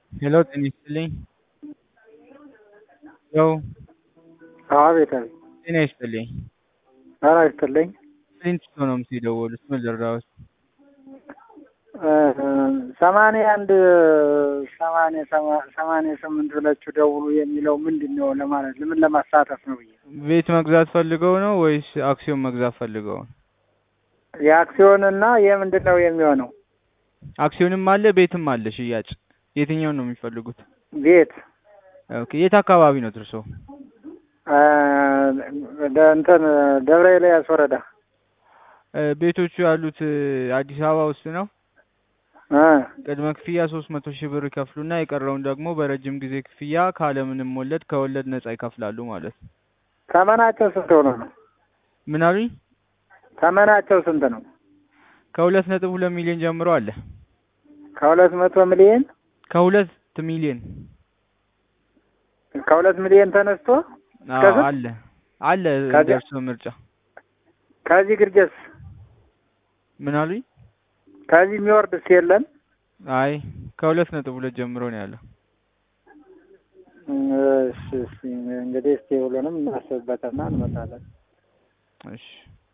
ሄሎ ጤና ይስጥልኝ። ሄሎ አቤት አቤት። ጤና ይስጥልኝ። ጤና ይስጥልኝ። ስንት ሰው ነው የምትደውሉት? ምን ልርዳዎት? ሰማንያ አንድ ሰማንያ ሰማ- ሰማንያ ስምንት ብላችሁ ደውሉ የሚለው ምንድን ነው ለማለት ለምን ለማሳተፍ ነው ብዬ ቤት መግዛት ፈልገው ነው ወይስ አክሲዮን መግዛት ፈልገው ነው? የአክሲዮንና የምንድን ነው የሚሆነው? አክሲዮንም አለ ቤትም አለ ሽያጭ። የትኛውን ነው የሚፈልጉት? ቤት ኦኬ የት አካባቢ ነው እርሶ? እ፣ ደ- እንትን ደብረ ኤልያስ ወረዳ እ፣ ቤቶቹ ያሉት እ፣ አዲስ አበባ ውስጥ ነው። እ፣ ቅድመ ክፍያ ሶስት መቶ ሺህ ብር ይከፍሉና የቀረውን ደግሞ በረጅም ጊዜ ክፍያ ካለምንም ወለድ ከወለድ ነጻ ይከፍላሉ ማለት ነው። ተመናቸው ስንት ሆኖ ነው? ምን አሉኝ? ተመናቸው ስንት ነው? ከሁለት ነጥብ ሁለት ሚሊዮን ጀምሮ አለ። ከሁለት መቶ ሚሊዮን ከሁለት ሚሊዮን ከሁለት ሚሊዮን ተነስቶ አዎ ከስንት? አለ አለ ከዚያ- ደርሶ ምርጫ ከዚህ ግርጌስ ምን አሉኝ? ከዚህ የሚወርድስ የለም? አይ ከሁለት ነጥብ ሁለት ጀምሮ ነው ያለው። እሺ እሺ እንግዲህ እስኪ ሁሉንም እናስብበትና እንመጣለን። እሺ